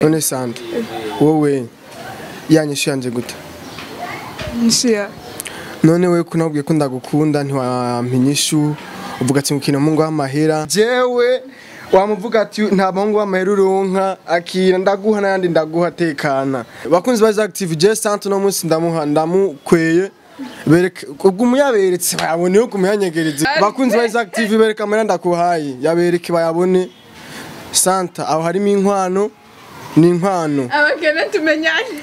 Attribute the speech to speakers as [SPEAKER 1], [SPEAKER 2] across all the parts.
[SPEAKER 1] none sante wowe yanyishu yanje gute
[SPEAKER 2] Nshia.
[SPEAKER 1] none we kunabwiye ko ndagukunda ntiwampa inyishu uvuga ati ngukina mungu w'amahera jewe wamuvuga ati nta muhungu w'amahera uronka akira ndaguha n'ayandi ndaguha tekana bakunzi ba active je sante no munsi ndamuha ndamukweye bereka ubwo umuyaberetse bayabone yo kumuyanyegereza bakunzi ba active bereka amahera ndakuhaye yabereke bayabone santa aho harimo inkwano ni inkwano
[SPEAKER 2] Abakene tumenyane.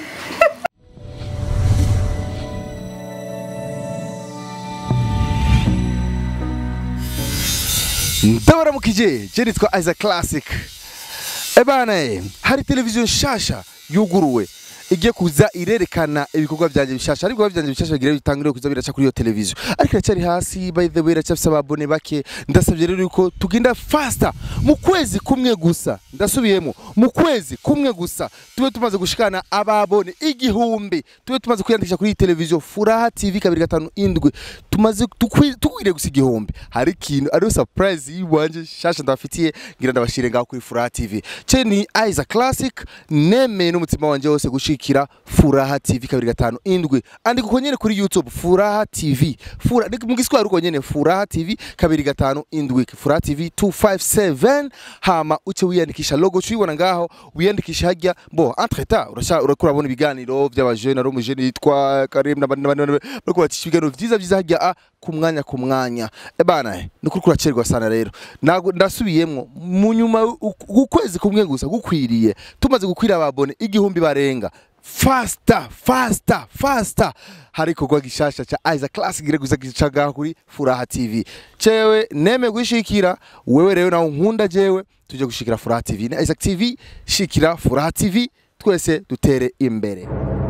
[SPEAKER 3] ndabaramukije je nitwa Isaac Classic ebana eh, hari televiziyo nshasha yuguruwe igiye kuza irerekana ibikorwa byanje bishasha ariko ibikorwa byanje bishasha bigira bitangire kuza biraca kuri iyo televiziyo ariko iracyari hasi by the way iracyafise ababone bake ndasabye rero yuko tugenda faster mu kwezi kumwe gusa ndasubiyemo mu kwezi kumwe gusa tube tumaze gushikana ababone igihumbi tube tumaze kwiyandikisha kuri iyi televiziyo furaha tv kabiri gatanu indwi tumaze tukwi- tukwiriye gusa igihumbi hari ikintu ariyo surprise yiwanje shasha ndabafitiye ngira ndabashire ngaho kuri furaha tv ce ni Isaac Classic nemeye n'umutima wanje wose gushikira furaha tv kabiri gatanu indwi andika uko nyene kuri youtube furaha tv Fura, ni- mu giswahili uko nyene furaha tv kabiri gatanu indwi furaha tv 257 hama uce wiyandikisha logo cuyibona ngaho wiyandikisha hajya bo entreta urasha urako urabona ibiganiro by'abajene ari umujene yitwa Karim n'abandi n'abandi n'abandi, bariko bacisha ibiganiro vyiza vyiza hajya a ku mwanya ku mwanya ebana ni kuri kuracerwa sana rero Nago- ndasubiyemwo mu nyuma u- ukwezi kumwe gusa gukwiriye tumaze gukwira ababone igihumbi barenga fasta fasta fasta hari ikorwa gishasha ca Isaac Classic gire gusa gicaga kuri Furaha TV cewe neme gushikira wewe rero nawe nkunda jewe tuje gushikira Furaha TV na Isaac TV shikira Furaha TV twese dutere imbere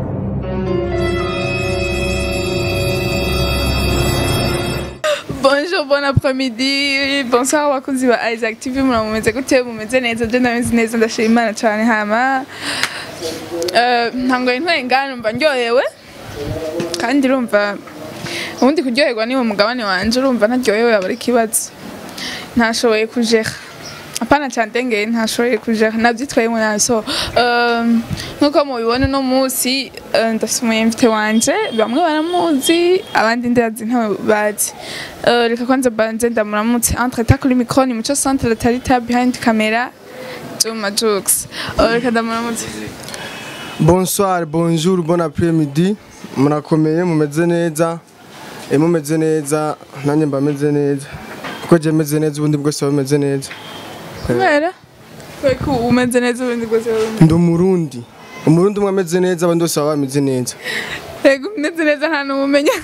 [SPEAKER 2] Bonjour, bon après-midi. Bonsoir abakunzi ba Isaac TV muramumeze gute mumeze neza je ndameze neza ndashima Imana cyane hama eh ntango intwe ngana mba ndyohewe kandi urumva ubundi kuryoherwa ni mu mugabane wanje urumva ntaryohewe aba ari ikibazo ntashoboye kujera apana cyandengeye ntashoboye kujera nabyitwayemo nabi so eh, nk'uko mubibona uno munsi eh, ndafite umuyemvite wanje bamwe baramuzi abandi ndazi ntawe bazi Eh, reka kwanza banze ndamuramutse entre ta kuri micro ni muco centre de tarita behind camera Juma Jux Eh, reka ndamuramutse
[SPEAKER 1] bonsoir bonjour bon après-midi murakomeye mumeze neza e mumeze neza nanjye mba meze neza kuko je meze neza ubundi bwose baba bumeze neza
[SPEAKER 2] kubera kubera ko umeze neza ubundi bwose wumva
[SPEAKER 1] ndi umurundi umurundi umwe ameze neza abandi bose baba bameze neza
[SPEAKER 2] rego umeze neza nta n'umumenya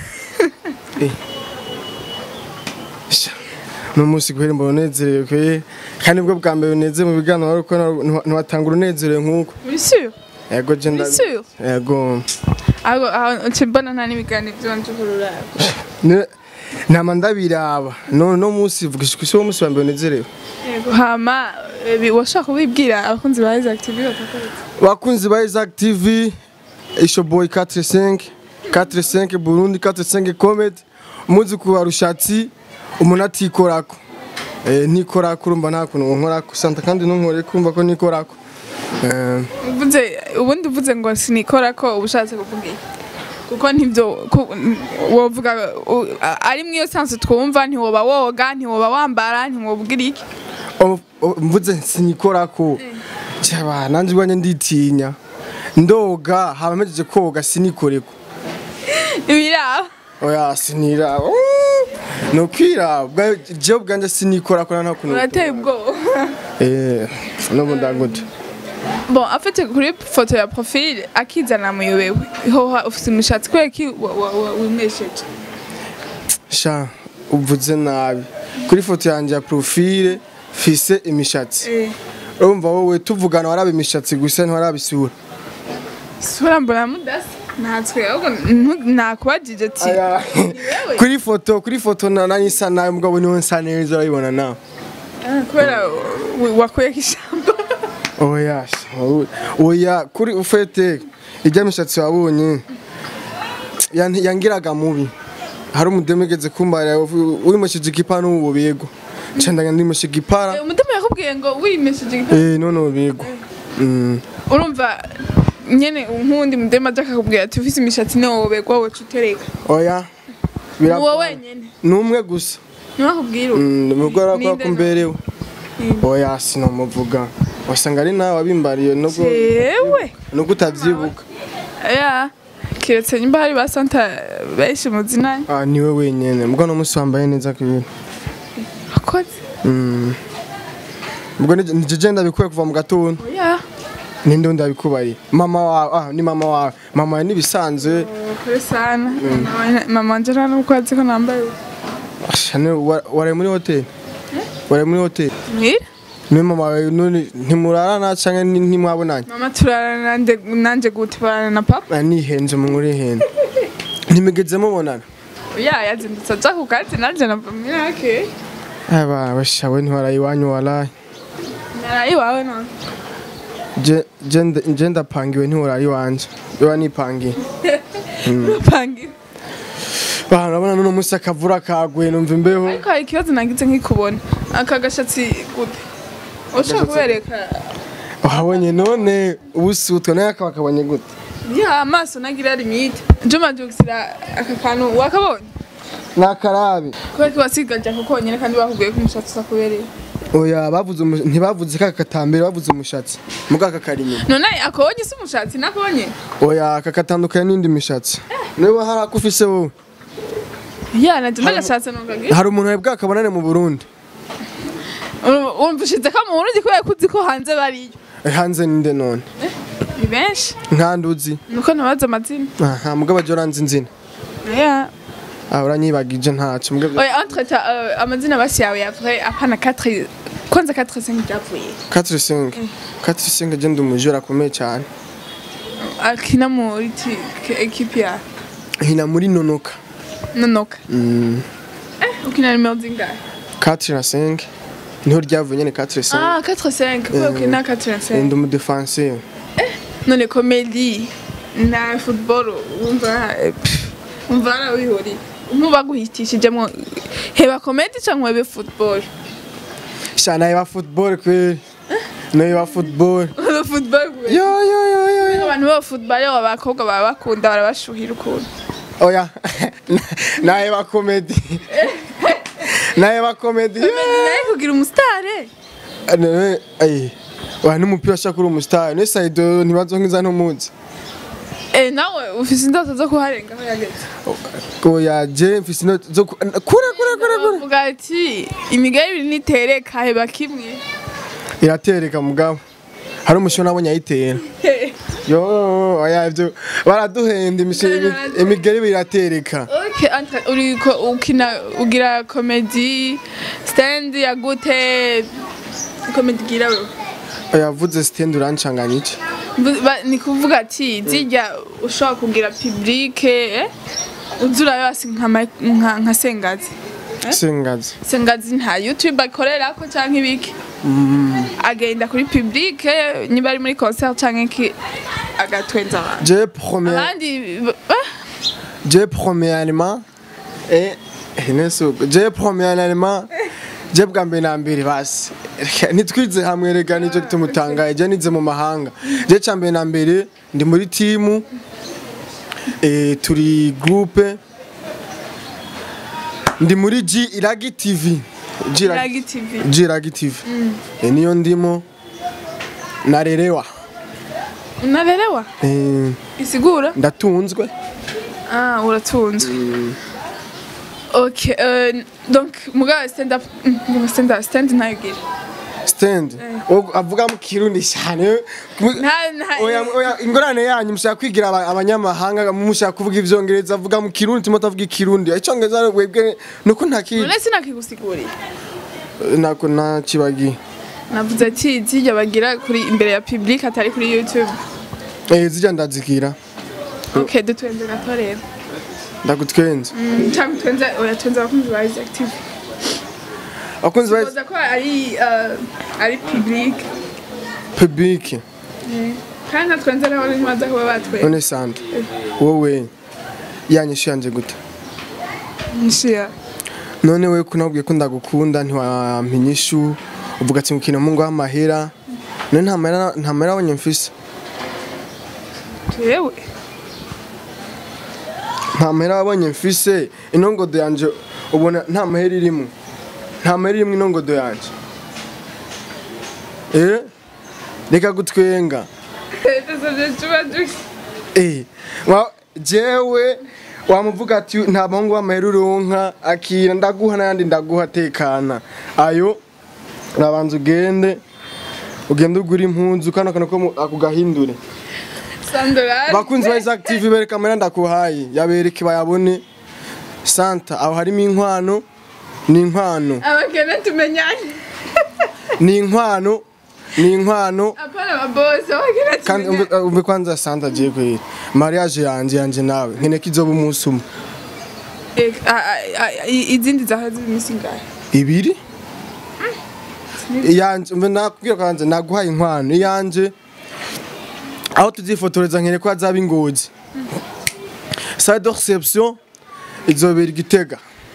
[SPEAKER 1] Sha, uno munsi guhera mbona unezerewe kwe kandi nibwo bwa mbere uneze mu biganiro ariko ntiwatanga urunezerewe nk'uko
[SPEAKER 2] uri sûr
[SPEAKER 1] yego je nda
[SPEAKER 2] uri sûr
[SPEAKER 1] yego
[SPEAKER 2] aho aho ukibona nta n'ibiganiro byonje kurura
[SPEAKER 1] Ne- nama ndabiraba no no munsi vuga isi wo munsi wa mbere unezerewe
[SPEAKER 2] yego hama eh, bi- washaka kubibwira abakunzi ba Isaac TV bakakorera
[SPEAKER 1] bakunzi ba Isaac TV Ishoboy 45 45 Burundi 45 Comedy umuzi kuba rushatsi umuntu atikorako eh nikorako urumva nta kuntu nkorako santa kandi ntunkore kumva ko nikorako eh
[SPEAKER 2] uvuze ubundi uvuze ngo sinikora ko uba ushatse kuvuga iki kuko ntibyo ku- wovuga u- a- ari mwiyo sansi twumva ntiwoba woga ntiwoba wambara ntiwobwira iki
[SPEAKER 1] o- o- mvuze sinikorako cyaba nanjye ubwanjye nditinya ndoga haba mejeje koga sinikoreko
[SPEAKER 2] ibiraba
[SPEAKER 1] oya sinira no kwira je ubwanjye sinikorako nta kuntu
[SPEAKER 2] urateye ubwoba
[SPEAKER 1] eh no mundagute
[SPEAKER 2] bon afite kuri foto ya profile akizana muyobewe hoha ufite imishatsi kubera ki wa- wa- wa- wimwesheje
[SPEAKER 1] sha uvuze nabi kuri foto yanjye ya profile fise imishatsi urumva wowe tuvugana waraba imishatsi gusa ntiwaraba isura
[SPEAKER 2] sura mbona mudasa ntatswe ahubwo ntu- nakubajije ati
[SPEAKER 1] Aya. kuri foto kuri foto na nanjye isa nabi mugabo niwe nsa neza urabibona nawe
[SPEAKER 2] "Ah, kubera wa- wakuyeko ijambo
[SPEAKER 1] oya sha, wowe- oya kuri ufete ijya mishatsi wabonye yan- yangiraga mubi hari umudemu igeze kumbara wimushije igipara n'ubu bego cendaga ndimushije igipara
[SPEAKER 2] umutima yakubwiye ngo wimesheje igitabo
[SPEAKER 1] eh none ubu bego Mm.
[SPEAKER 2] urumva nyene nk'uwundi mudema aja akakubwira ati ufise imishatsi ntiwoberwa woca utereka
[SPEAKER 1] oya
[SPEAKER 2] ni
[SPEAKER 1] biragoye.
[SPEAKER 2] wowe wenyene
[SPEAKER 1] ni umwe gusa
[SPEAKER 2] ntiwakubwira uwo.
[SPEAKER 1] Mm, umugore arakora
[SPEAKER 2] Ninde
[SPEAKER 1] ko mberewe oya sinamuvuga wasanga ari nawe wabimbariye nubwo
[SPEAKER 2] jewe
[SPEAKER 1] nubwo utavyibuka
[SPEAKER 2] ya kiretse nimba hari ba santa benshi muzinanye
[SPEAKER 1] ah niwe wenyene mbwo no musi wambaye neza kwibintu
[SPEAKER 2] akoze
[SPEAKER 1] Mm. ubwo ni ni jeje ndabikuye kuva mu gatondo
[SPEAKER 2] ya
[SPEAKER 1] ninde wundi abikubariye mama wawe ah ni mama wawe mama wawe nibisanzwe
[SPEAKER 2] kure sana mama wanje nta n'ubwo azi ko nambaye
[SPEAKER 1] Asha, ni- wa- waraye muri hoteli waraye muri hoteli
[SPEAKER 2] mwira
[SPEAKER 1] niwe mama wawe none ntimurarana canke ni- ntimwabonanye
[SPEAKER 2] mama turarana nande- nanje gute barana na papa
[SPEAKER 1] Ah, nihenze mu nkuru ihenda ntimigeze mubonana
[SPEAKER 2] ya yazindutse aja ku kazi nanje nava mirake
[SPEAKER 1] aba bashawe ntiwaraye iwanyu waraye
[SPEAKER 2] naraye iwawe none
[SPEAKER 1] Je- je nda- je ndapangiwe ntiwaraye iwanje iwa nipangiye
[SPEAKER 2] upangira
[SPEAKER 1] Bah, urabona nuno musi akavura kaguye numva imbeho
[SPEAKER 2] ariko hari ikibazo nagize nkikubona aka gashatsi gute ushaka kubereka
[SPEAKER 1] wahabonye none ubusutwa naye akaba akabonye gute
[SPEAKER 2] ya amaso nagira limite juma jugisira aka kantu wakabonye
[SPEAKER 1] nakarabi
[SPEAKER 2] kubera ko wasigaje ako konyene kandi bakubwiye ko umushatsi usakubereye
[SPEAKER 1] oya bavuze umu- ntibavuze kaka katambere bavuze umushatsi muga aka kari inyuma
[SPEAKER 2] none akabonye si umushatsi nakabonye
[SPEAKER 1] oya aka katandukanye n'indi mishatsi niba hari ako ufise wowe
[SPEAKER 2] ya naje nagashatse nongagira
[SPEAKER 1] hari umuntu webwe akabonane mu burundi
[SPEAKER 2] urumva ushize ko mu Burundi kubera ko uzi ko hanze bariyo
[SPEAKER 1] Eh, hanze ninde none
[SPEAKER 2] ni benshi
[SPEAKER 1] nkanduzi
[SPEAKER 2] nuko nabaza amazina
[SPEAKER 1] aha mugabo aje uranzi inzina
[SPEAKER 2] ya
[SPEAKER 1] ah uranyibagije ntacyo mugabo
[SPEAKER 2] oya entre ta euh, amazina basi yawe ya vrai apana 4 kwanza 4 5 byavuye
[SPEAKER 1] 4 5 4 5 je ndi umujura akomeye cyane
[SPEAKER 2] akina muri ti- ke- ekipi ya
[SPEAKER 1] hina muri nonoka
[SPEAKER 2] nonoka
[SPEAKER 1] Mm,
[SPEAKER 2] eh ukina nimero zingahe
[SPEAKER 1] 4 na 5 niho ryavuye nyene 4 5
[SPEAKER 2] ah 4 5 kubera ukina 4 5
[SPEAKER 1] ndi umudefenseur
[SPEAKER 2] none komedi na football wumva eh, pff, wumva arawihori ntubaguhitishijemo heba komedi cyangwa hebe football
[SPEAKER 1] sha naye ba football kweli naye ba football
[SPEAKER 2] hebe football gwe
[SPEAKER 1] yo yo yo yo yo
[SPEAKER 2] abantu baba football abakobwa baba bakunda barabashuhira ukuntu
[SPEAKER 1] oya naye ba comedy naye ba comedy
[SPEAKER 2] naye kugira umusitare
[SPEAKER 1] none ay wa n'umupira ashaka uri umustar ne saido ntibazo nkiza ntumuzi
[SPEAKER 2] eh nawe ufise indoto zo kuharenga aho yageze
[SPEAKER 1] oya je mfise ino zo ku- kure kure kure kure
[SPEAKER 2] uvuga ati imigayo ibiri nitereka heba kimwe
[SPEAKER 1] iratereka mugabo hari umusho nabonye ayitera yo oya ivyo baraduhenda imishe- imi- imigeri ibiri iratereka
[SPEAKER 2] Okay, Andre, uri ko ukina ugira komedi stand ya gute komedi gira wewe
[SPEAKER 1] oya vuze stand urancanganya iki
[SPEAKER 2] Mvu- ba- ni kuvuga ati zijya ushobora kugira publike eh? uzura yose nka ma- nka nka sengazi
[SPEAKER 1] sengazi
[SPEAKER 2] sengazi nta youtube akorera ko canke ibiki agenda kuri publike niba ari muri concert canke iki agatwenza abantu
[SPEAKER 1] je premier
[SPEAKER 2] abandi eh,
[SPEAKER 1] je premièrement eh neso je premièrement je bwa mbere na mbere basi nitwize hamwe rega nicyo tumutangaye je nize mu mahanga je ca mbere na mbere ndi muri timu eh turi groupe ndi muri G Iragi TV G
[SPEAKER 2] Iragi TV.
[SPEAKER 1] G Iragi TV eh niyo ndimo narerewa
[SPEAKER 2] unarelewa
[SPEAKER 1] eh
[SPEAKER 2] isigura
[SPEAKER 1] ndatunzwe
[SPEAKER 2] Ah, uratunzwe. Ok, euh, donc muga stand up, muga stand up, stand nayogira.
[SPEAKER 1] stand Ogo- avuga mu kirundi cyane
[SPEAKER 2] Nta nta
[SPEAKER 1] oya oya ingorane yanyu mushaka kwigira aba- abanyamahanga mushaka kuvuga ivyongereza avuga mu kirundi timo tavuga ikirundi icyongereza webwe nuko ntakiri
[SPEAKER 2] None sinakigusiguriye.
[SPEAKER 1] nako nakibagiye
[SPEAKER 2] Navuze ati zijya bagira kuri imbere ya public atari kuri YouTube.
[SPEAKER 1] eh zijya ndazikira
[SPEAKER 2] Ok, dutwenze gato rero.
[SPEAKER 1] ndagutwenza
[SPEAKER 2] Mm, Cyangwa twenze oya twenze abakunzi ba Isaac TV.
[SPEAKER 1] akunzi ba
[SPEAKER 2] Baza ko ari uh, ari public.
[SPEAKER 1] public
[SPEAKER 2] Kandi nka twenze rero ntibaza kuba batwenze.
[SPEAKER 1] none sante wowe yanyishu yanje gute
[SPEAKER 2] Nshia.
[SPEAKER 1] none we kunabwiye ko ndagukunda ntiwampinyishu uvuga ati ngukina mu ngo w'amahera none nta mahera nta mahera abonye mfise
[SPEAKER 2] jewe
[SPEAKER 1] nta mahera wabonye mfise inongodo yanje ubona nta mahera irimo nta mahera irimo inongodo yanje eh reka gutwenga
[SPEAKER 2] ndasabye tuba duke
[SPEAKER 1] eh wa jewe wamuvuga ati nta bahungu b'amahera uronka akira ndaguha n'ayandi ndaguha tekana ayo urabanza ugende ugende ugura impunzu kano kantu ko mu- ako gahindure
[SPEAKER 2] sandorari
[SPEAKER 1] bakunzi ba Isaac TV bereka amahera ndakuhaye yabereke bayabone santa aho harimo inkwano ni inkwano
[SPEAKER 2] abakene tumenyane
[SPEAKER 1] ni inkwano ni inkwano
[SPEAKER 2] apana ababosi abakene
[SPEAKER 1] kandi umve
[SPEAKER 2] tumenyane
[SPEAKER 1] umve kwanza santa agiye kwera mariage yanje yanje nawe nkene ko izoba umunsi umwe
[SPEAKER 2] Eh, ah, ah, ah, i- izindi zaha ziri iminsi ingahe
[SPEAKER 1] ibiri iyanje umve nakubwira kwanza naguhaye inkwano iyanje aho tuzifotoreza nkene ko hazaba ingozi salle de reception izobera igitega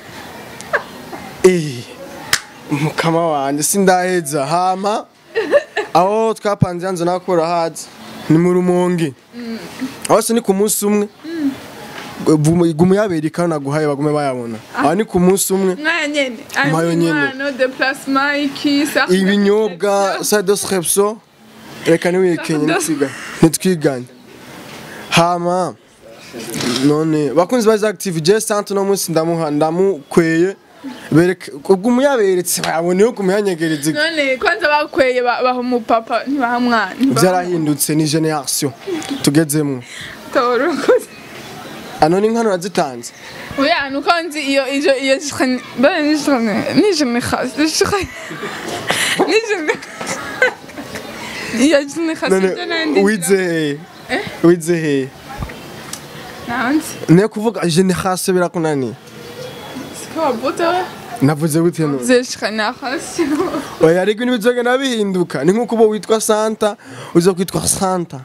[SPEAKER 1] eh mukama wanje sindaheza hama aho twapanze yanze nakora hazi ni mu rumonge aho se ni ku munsi umwe gumu yabereka naguhaye bagume bayabona aho ni ku munsi umwe
[SPEAKER 2] mwaya nyene
[SPEAKER 1] Mwayo nyene.
[SPEAKER 2] inkwano deplacement iki sa
[SPEAKER 1] ibinyobwa salle de reception reka ntiwikenye nitwiga nitwiganye hama none bakunzi ba Isaac TV je sante no munsi ndamuha ndamukweye bereka ubwo umuyaberetse bayabone uko umuyanyegereza
[SPEAKER 2] none kwanza bakweye ba- baha umupapa ntibaha mwana
[SPEAKER 1] byarahindutse ni generation tugezemwo
[SPEAKER 2] torokoze
[SPEAKER 1] ano ni nkano nazitanze
[SPEAKER 2] oya nuko nzi iyo iyo iyo jikani bane ni jikani ni jikani khas ni jikani ni jikani iyo jikani khas
[SPEAKER 1] none wize he wize he
[SPEAKER 2] nanzi
[SPEAKER 1] ne kuvuga generation birakunaniye
[SPEAKER 2] sikawa buta
[SPEAKER 1] navuze gute no
[SPEAKER 2] ze jikani khas
[SPEAKER 1] oya ariko ntibizogenda bihinduka ni nk'uko uba witwa santa uza kwitwa santa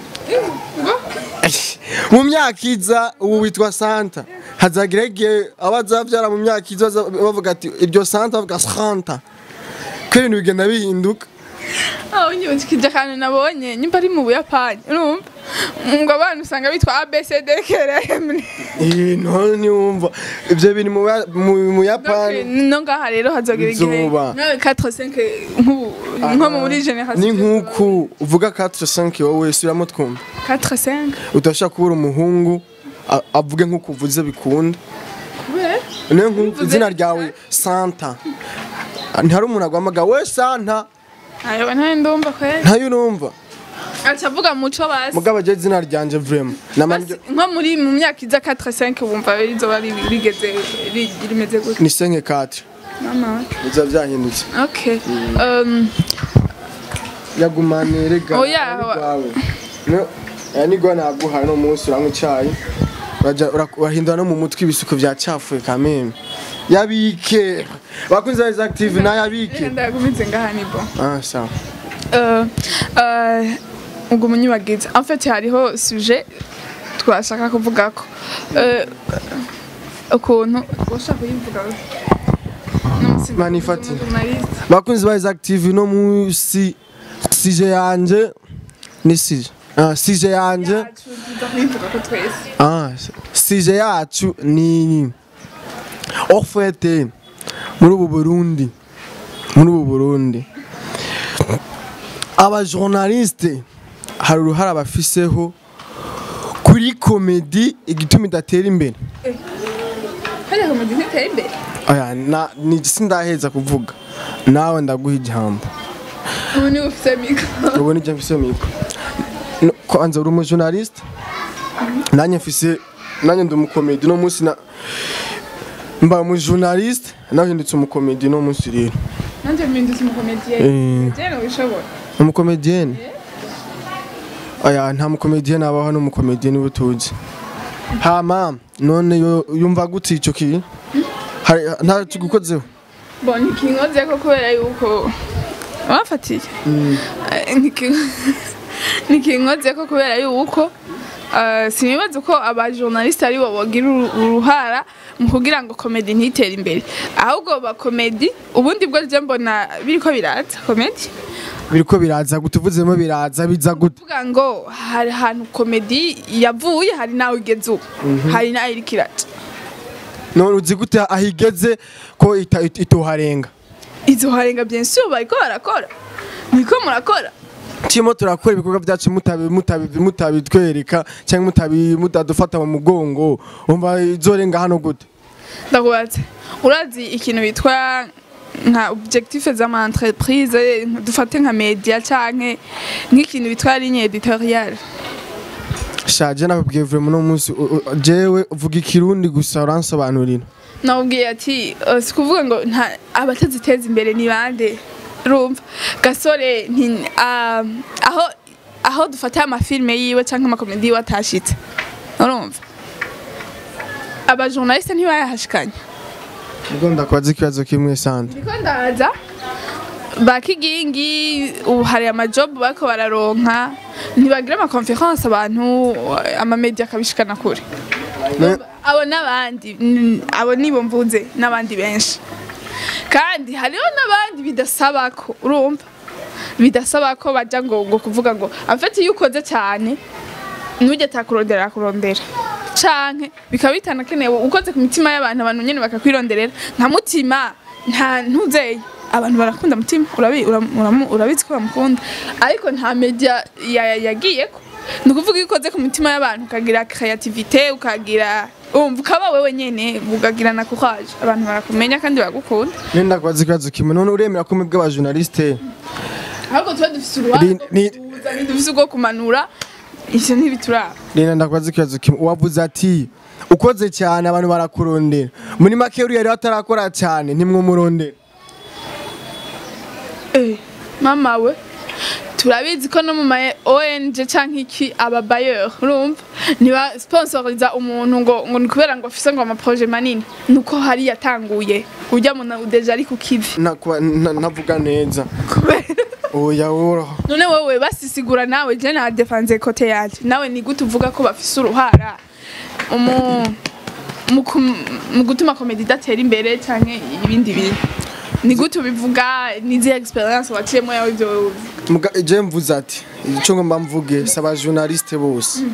[SPEAKER 1] mu myaka iza ubu witwa santa hazagira igihe abazabyara mu myaka iza baza- bavuga ati iryo santa bavuga santa ko ibintu bigenda bihinduka
[SPEAKER 2] aho nyibukije akantu nabonye nyimba ari mu buyapani urumva ngo abantu usanga bitwa abcd krm
[SPEAKER 1] Eh, none ntiwumva ibyo biri mu Buya- mu- mu yapani
[SPEAKER 2] no ngaha rero hazogira igihe
[SPEAKER 1] Izuba.
[SPEAKER 2] nawe 4 5 nk'ubu nko muri generation
[SPEAKER 1] ni nk'uku uvuga 4 5 wowe subiramo twumva
[SPEAKER 2] 4 5
[SPEAKER 1] udashaka kubura umuhungu a- avuge nk'uko uvuze bikunda
[SPEAKER 2] kubera
[SPEAKER 1] niyo nk'uko
[SPEAKER 2] Mvuze
[SPEAKER 1] izina
[SPEAKER 2] neza.
[SPEAKER 1] ryawe santa ntihari umuntu agwamaga we santa
[SPEAKER 2] ayo ntayo ndumva kwera
[SPEAKER 1] ntayo urumva
[SPEAKER 2] aca avuga muco basi
[SPEAKER 1] mugabo je izina ryanje vrema
[SPEAKER 2] Basi, nko muri mu myaka iza 4 5 bumva rizoba ri- rigeze ri- rimeze gute
[SPEAKER 1] ni senke katre
[SPEAKER 2] mama
[SPEAKER 1] biza byahindutse
[SPEAKER 2] okay um
[SPEAKER 1] yagumane rega
[SPEAKER 2] Oya,
[SPEAKER 1] ari
[SPEAKER 2] wa-
[SPEAKER 1] rwawe. no aya ni gwa naguhaye no munsi uranywa icyayi uraja ura- urahindura no mu mutwe ibisuko byacafuye kameme yabike bakunze ba Isaac TV nayabike
[SPEAKER 2] ndagumize ngaha nibo
[SPEAKER 1] ah sawa
[SPEAKER 2] Euh, euh, ubwo munyibagiza en fait hariho sujet twashaka kuvugako Euh, ukuntu ushaka kuyivuga
[SPEAKER 1] Manifati. bakunzi ba Isaac TV no munsi sije yanje ni sije ah sije yanje
[SPEAKER 2] kuyivuga ko twese
[SPEAKER 1] Ah, sije yacu ni en fait muri ubu Burundi muri ubu Burundi aba journaliste hari uruhara bafiseho kuri komedi igituma idatera imbere
[SPEAKER 2] hariya komedi ntiteye imbere
[SPEAKER 1] aya na ni sindaheza kuvuga nawe ndaguha ijambo
[SPEAKER 2] ubu niwe ufite mikoro
[SPEAKER 1] ubu nijya mfise mikro No, kwanza uri umujournaliste nanjye mfise nanjye ndi umukomedi no munsi na mba umujournaliste nahindutse umukomedi no munsi rero
[SPEAKER 2] nanjye mpindutse umukomediyeni
[SPEAKER 1] Eh.
[SPEAKER 2] jene wishobora
[SPEAKER 1] umukomedienne aya nta mukomedienne abaho n'umukomedienne uba tuzi hama none yo- yumva gute ico ki Hari- nta kigukozeho
[SPEAKER 2] bo ntikinkoze ko kubera yuko wafatiye Eh, ntikin- ntikinkoze ko kubera yuko eh, sinibaza ko abajournaliste ari bo bogira uru- uruhara mu kugira ngo komedi ntitere imbere ahubwo ba komedi ubundi bwo je mbona biriko biraza komedi
[SPEAKER 1] biriko biraza gute uvuzemo biraza biza gute
[SPEAKER 2] kuvuga ngo hari ahantu komedi yavuye hari nawe igeze ubu hari nayo iriko iraca
[SPEAKER 1] none uzi gute aho igeze ko ita- it- itoharenga
[SPEAKER 2] izo harenga bien sûr bariko barakora niko murakora
[SPEAKER 1] turimo turakora ibikorwa byacu mutabi- mutabi- mutabitwereka cyangwa mutabi- mutadufata mu mugongo umva izorenga hano gute
[SPEAKER 2] ndakubatse urazi ikintu bitwa nka objectif z'ama entreprise dufate nka media canke nk'ikintu bitwa ligne editoriale
[SPEAKER 1] shaje nakubwiye vraiment uno munsi u- u- jewe uvuga ikirundi gusa uransobanurira
[SPEAKER 2] nawubwiye ati "Eh, si kuvuga ngo nta abataziteza imbere ni bande rumva gasore nti- ah, aho aho dufata amafilme yiwe canke amakomedi yiwe atashitse urumva abajournaliste ntibayahashikanye
[SPEAKER 1] ubwo ndakubaza ikibazo kimwe sante
[SPEAKER 2] ndiko ndaza bakigingi ubu hari amajob bariko bararonka ntibagira amakonference abantu amamedia akabishikana kure
[SPEAKER 1] Ne-
[SPEAKER 2] abo n'abandi mm, abo nibo mvuze n'abandi benshi kandi hariho n'abandi bidasaba ko urumva bidasaba ko bajya ngo ngo kuvuga ngo amfite iyo ukoze cyane ntujye atakurondera akurondera canke bikaba bitanakenewe ukoze ku mitima y'abantu abantu nyene bakakwironderera nka mutima nta ntuzeye abantu barakunda mutima urabi- uramu- uramu- urabizi ko bamukunda ariko nta media ya- yagiyeko ni ukuvuga iyo ukoze ku mitima y'abantu ukagira creativite ukagira umva ukaba wewe nyene ukagira na courage abantu barakumenya kandi baragukunda
[SPEAKER 1] nenda ndakubaza ikibazo kimwe none uremera ko mwebwe abajournaliste
[SPEAKER 2] ahubwo tuba dufise uruhande
[SPEAKER 1] Ni- ni-
[SPEAKER 2] rwo dufise urwo kumanura ivyo ntibituraba
[SPEAKER 1] Rena ndakubaza ikibazo kimwe wavuze ati ukoze cyane abantu barakurondera muri make uriya rero atarakora cyane ntimwumurondera
[SPEAKER 2] Eh, mama we turabizi ko no mu ma ONG canke iki aba bayer urumva niba sponsoriza umuntu ngo ngo ni kubera ngo afise ngo ama projet manini nuko hari yatanguye urya muntu deja ari ku kivi
[SPEAKER 1] Nakuba- na- navuga neza
[SPEAKER 2] kubera
[SPEAKER 1] oya woroha
[SPEAKER 2] none wewe basisigura nawe je na defense kote yanje nawe ni gute uvuga ko bafise uruhara umu mu kum- mu gutuma komedi idatera imbere canke ibindi bintu ni gute ubivuga nizi experience waciyemo yawe ivyo wewe uvuga
[SPEAKER 1] Muga- je mvuze ati icyo ngomba mvuge si abajournaliste bose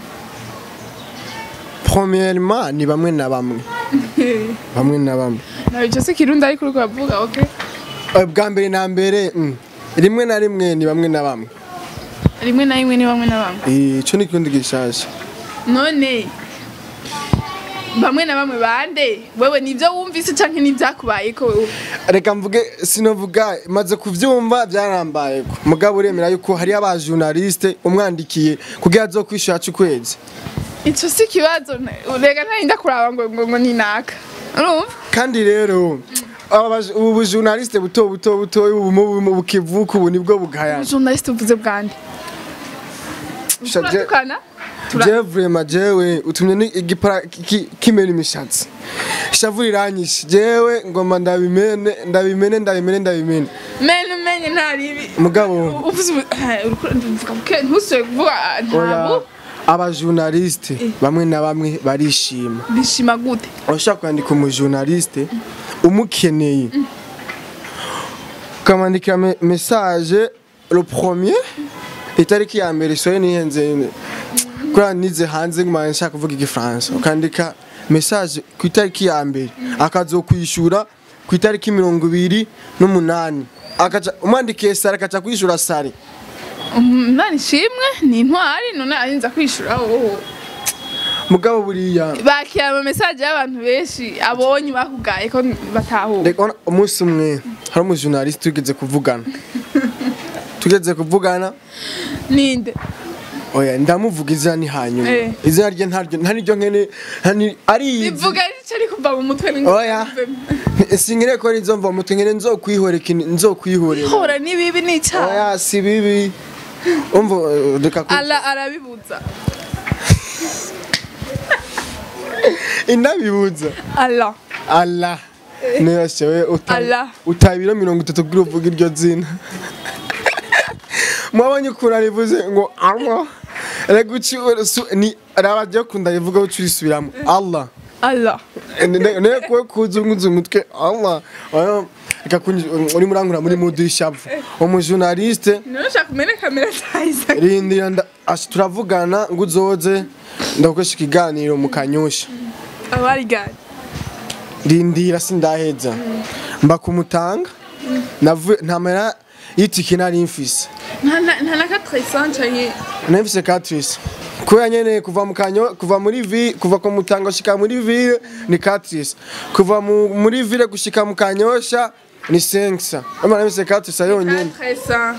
[SPEAKER 1] premièrement ni bamwe na bamwe bamwe na bamwe
[SPEAKER 2] nawe ico si kirundi ariko uriko uravuga okay
[SPEAKER 1] Eh, bwa mbere na mbere mm, rimwe na rimwe ni bamwe na bamwe
[SPEAKER 2] rimwe na rimwe ni bamwe na bamwe
[SPEAKER 1] Eh, ico ni ikirundi gishasha
[SPEAKER 2] none bamwe na bamwe bande wewe nivyo wumvise canke nivyakubayeko wewe
[SPEAKER 1] reka mvuge sinovuga maze kuvyumva byarambaye ko mugabo uremera yuko hari abajournaliste umwandikiye kugira azokwishura aca ukwezi
[SPEAKER 2] ico si ikibazo na- rega ntarinda kuraba ngo ngo ngo ni naka urumva
[SPEAKER 1] kandi rero aba baj- ubu bujournaliste buto buto buto ubu mu- mu bukivuka ubu nibwo bugayana
[SPEAKER 2] journaliste uvuze bwande
[SPEAKER 1] Sha- je-
[SPEAKER 2] turatukana Tura-
[SPEAKER 1] je vrema jewe utumye ni igipara ki- kimena imishatsi ishavu riranyishe jewe ngomba ndabimene ndabimene ndabimene ndabimene
[SPEAKER 2] mene umenye ntaribi
[SPEAKER 1] mugabo
[SPEAKER 2] uvuze ubu- eh, uriko uravuga buke ntusobe kuvuga
[SPEAKER 1] oya
[SPEAKER 2] ntabwo
[SPEAKER 1] abajournaliste bamwe na bamwe barishima
[SPEAKER 2] bishima gute
[SPEAKER 1] urashaka kwandika umujournaliste umukeneye ukamwandikira me- message le premier itariki ya mbere soye nihenze kuriya nize hanze nguma nshaka kuvuga igifaransa ukandika message ku itariki ya mbere akazokwishura ku itariki mirongo ibiri n'umunani akaca umwandikiye sare akaca kwishura sare
[SPEAKER 2] umwana ishimwe ni intwari none arinza kwishura wowe
[SPEAKER 1] mugabo buriya
[SPEAKER 2] bakira ama message y'abantu benshi abonye bakugaye ko batahura
[SPEAKER 1] Reka ona- umunsi umwe hari umujournaliste tugeze kuvugana tugeze kuvugana
[SPEAKER 2] ninde
[SPEAKER 1] oya ndamuvuga izina ni hanyuma
[SPEAKER 2] Eh.
[SPEAKER 1] izina rye ntaryo ntariryo nkene ntani- ariyizi
[SPEAKER 2] bivuga rica ari kuva mu mutwe ni
[SPEAKER 1] oya sinkire ko ari nzomva mutwe nkene nzokwihoreka nzokwihorera
[SPEAKER 2] hora ni bibi ni icyaha
[SPEAKER 1] oya si bibi umva eh, reka ku
[SPEAKER 2] ala arabibuza
[SPEAKER 1] inabibuza
[SPEAKER 2] ala
[SPEAKER 1] Allah neyashe we uta
[SPEAKER 2] Allah.
[SPEAKER 1] uta ibiro mirongo itatu kuri uvuga iryo zina mwabonye ukuntu arivuze ngo Allah reka uci su- ni raba ryo kunda rivuga uci urisubiramo Allah
[SPEAKER 2] ala
[SPEAKER 1] ne kwe kuzunguza umutwe ama ama reka kunyi- uri murangura muri mudu y'ishavu umujournaliste
[SPEAKER 2] none ushaka kumenya kamera za Isaac
[SPEAKER 1] rindira nda- ashi turavugana ngo uzoze ndagukoresha ikiganiro mu kanyosha
[SPEAKER 2] abari gari
[SPEAKER 1] rindira sindaheza mba kumutanga navuye ntamera y'itike nari mfise
[SPEAKER 2] nta na- nta na katresan canke
[SPEAKER 1] nari mfise Catrice kubera nyene kuva mu kanyo kuva muri vi kuva ku mutanga gushika muri ville ni Catrice kuva mu, muri ville gushika mu kanyosha ni Sengsa ama nari mfise Catrice yonyene
[SPEAKER 2] katresan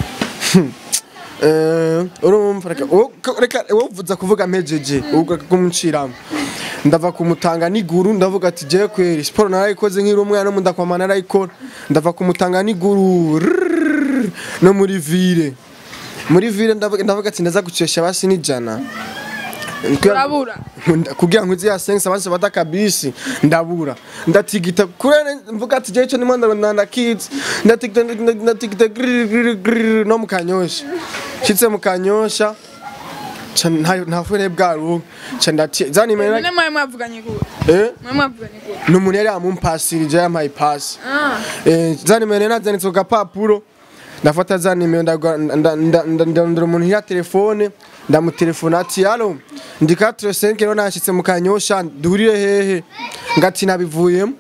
[SPEAKER 1] Eh, urumva reka wo- ko- reka wovuza kuvuga mpejeje uvuga kumuciramo ndava kumutanga n'iguru ndavuga ati je kweri siporo narayikoze nkiri umwana no mundakwama narayikora ndava kumutanga n'iguru rrrr, no muri ville muri ville ndavuga ndavuga ati ndaza gucesha basi n'ijana
[SPEAKER 2] urabura
[SPEAKER 1] Nda- kugira ngo ya sense abanje bata kabisi ndabura ndatigita kurene mvuga ati je cyo ni mwanda nanda kids ndatigita ndatigita grrr, grrr, grrr, no mukanyosha shitse mukanyosha ca nta nta fure bwaro ca ndati zani
[SPEAKER 2] none
[SPEAKER 1] mera
[SPEAKER 2] mwawe mwavuganye gute
[SPEAKER 1] eh
[SPEAKER 2] mwawe mwavuganye gute
[SPEAKER 1] numuntu yari amumpasirije yampaye pass
[SPEAKER 2] ah
[SPEAKER 1] eh zani mera nazanitse ku gapapuro ndafata za nimero ndagwa- nda- nda- nda- ndondera umuntu ya telefone ndamutelefona ati alo ndi 45 rero nashitse mu kanyosha duhurire hehe ngati nabivuyemo